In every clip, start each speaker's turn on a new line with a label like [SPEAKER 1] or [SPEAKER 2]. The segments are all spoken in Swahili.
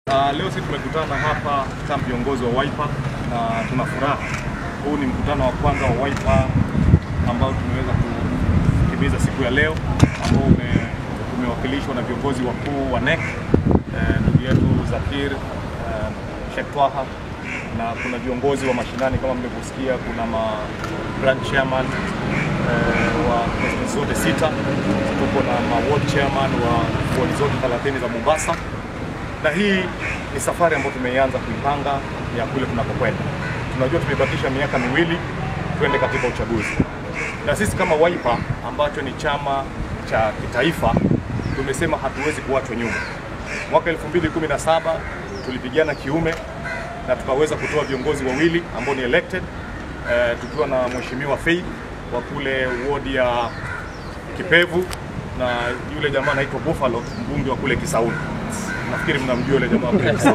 [SPEAKER 1] Uh, leo sisi tumekutana hapa kama viongozi wa Wiper na tuna furaha. Huu ni mkutano wa kwanza wa Wiper ambao tumeweza kutimiza siku ya leo ambao ume, umewakilishwa na viongozi wakuu wa NEC ndugu eh, yetu Zakir eh, Sheikh Twaha na kuna viongozi wa mashinani kama mlivyosikia, kuna ma branch chairman eh, wa constituency zote sita, tuko na ma ward chairman wa ward zote 30 za Mombasa na hii ni safari ambayo tumeianza kuipanga ya kule tunakokwenda. Tunajua tumebakisha miaka miwili twende katika uchaguzi, na sisi kama Wiper ambacho ni chama cha kitaifa tumesema hatuwezi kuachwa nyuma. Mwaka 2017 tulipigana kiume na tukaweza kutoa viongozi wawili ambao ni elected eh, tukiwa na mheshimiwa Faith wa kule wodi ya Kipevu na yule jamaa anaitwa Buffalo, mbunge wa kule Kisauni nafikiri mnamjua yule jamaa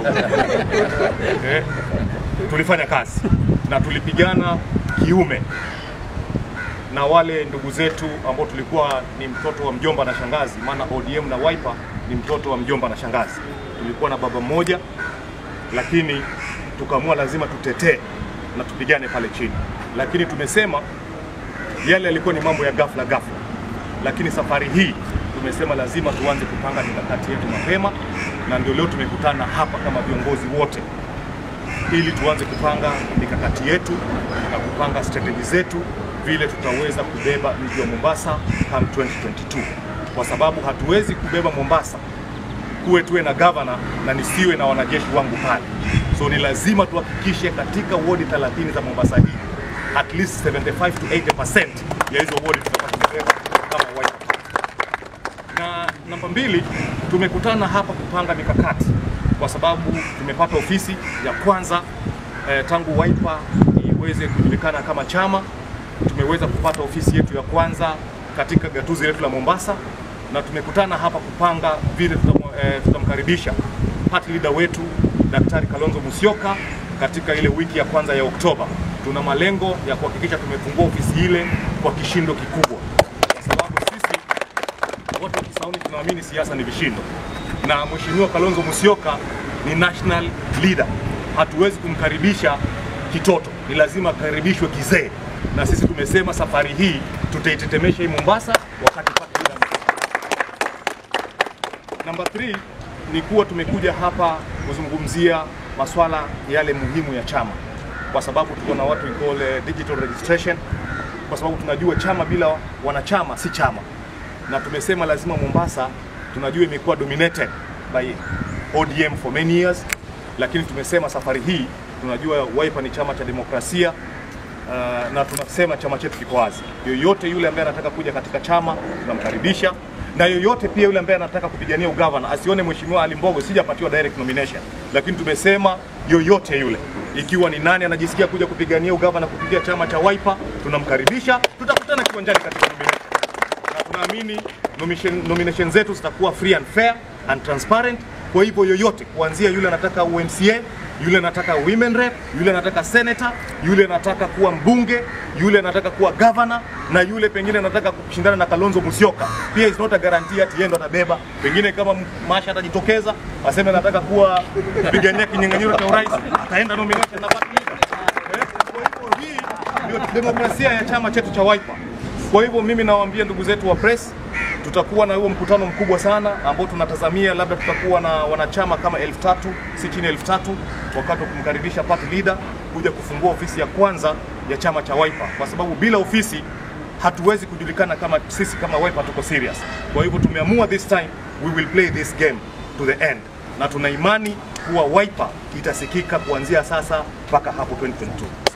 [SPEAKER 1] eh, tulifanya kazi na tulipigana kiume na wale ndugu zetu ambao tulikuwa ni mtoto wa mjomba na shangazi, maana ODM na Wiper ni mtoto wa mjomba na shangazi. Tulikuwa na baba mmoja, lakini tukaamua lazima tutetee na tupigane pale chini, lakini tumesema yale yalikuwa ni mambo ya ghafla ghafla, lakini safari hii tumesema lazima tuanze kupanga mikakati yetu mapema, na ndio leo tumekutana hapa kama viongozi wote ili tuanze kupanga mikakati yetu na kupanga strategy zetu vile tutaweza kubeba mji wa Mombasa come 2022, kwa sababu hatuwezi kubeba Mombasa kuwe tuwe na governor na nisiwe na wanajeshi wangu pale. So ni lazima tuhakikishe katika wodi 30 za Mombasa hii at least 75 to 80% ya hizo wodi tutakuwa tumebeba kama Wiper na namba mbili, tumekutana hapa kupanga mikakati kwa sababu tumepata ofisi ya kwanza eh, tangu Wiper iweze kujulikana kama chama. Tumeweza kupata ofisi yetu ya kwanza katika gatuzi letu la Mombasa, na tumekutana hapa kupanga vile tutam, eh, tutamkaribisha party leader wetu Daktari Kalonzo Musyoka katika ile wiki ya kwanza ya Oktoba. Tuna malengo ya kuhakikisha tumefungua ofisi ile kwa kishindo kikubwa, kwa sababu sisi wote wa Kisauni tunaamini siasa ni vishindo, na Mheshimiwa Kalonzo Musyoka ni national leader. Hatuwezi kumkaribisha kitoto, ni lazima akaribishwe kizee, na sisi tumesema safari hii tutaitetemesha hii Mombasa wakati pata leader. Namba 3 ni kuwa tumekuja hapa kuzungumzia maswala yale muhimu ya chama, kwa sababu tuko na watu we call eh, digital registration, kwa sababu tunajua chama bila wanachama si chama na tumesema lazima Mombasa, tunajua imekuwa dominated by ODM for many years, lakini tumesema safari hii tunajua Wiper ni chama cha demokrasia uh, na tunasema chama chetu kiko wazi. Yoyote yule ambaye anataka kuja katika chama tunamkaribisha, na yoyote pia yule ambaye anataka kupigania ugavana asione mheshimiwa Ali Mbogo sijapatiwa direct nomination, lakini tumesema yoyote yule, ikiwa ni nani anajisikia kuja kupigania ugavana kupitia chama cha Wiper tunamkaribisha, tutakutana kiwanjani katika nomination na tunaamini nomination, nomination zetu zitakuwa free and fair and transparent. Kwa hivyo yoyote, kuanzia yule anataka UMCA, yule anataka women rep, yule anataka senator, yule anataka kuwa mbunge, yule anataka kuwa governor, na yule pengine anataka kushindana na Kalonzo Musyoka, pia is not a guarantee ati yeye ndo atabeba. Pengine kama Masha atajitokeza aseme anataka kuwa kupigania kinyang'anyiro cha urais, ataenda nomination na party leader. Eh, Kwa hivyo hii ndio demokrasia ya chama chetu cha Wiper. Kwa hivyo mimi nawaambia ndugu zetu wa press, tutakuwa na huo mkutano mkubwa sana ambao tunatazamia labda tutakuwa na wanachama kama elfu tatu si chini ya elfu tatu wakati wa kumkaribisha party leader kuja kufungua ofisi ya kwanza ya chama cha Wiper, kwa sababu bila ofisi hatuwezi kujulikana kama sisi kama Wiper tuko serious. Kwa hivyo tumeamua this time we will play this game to the end, na tuna imani kuwa Wiper itasikika kuanzia sasa mpaka hapo 2022.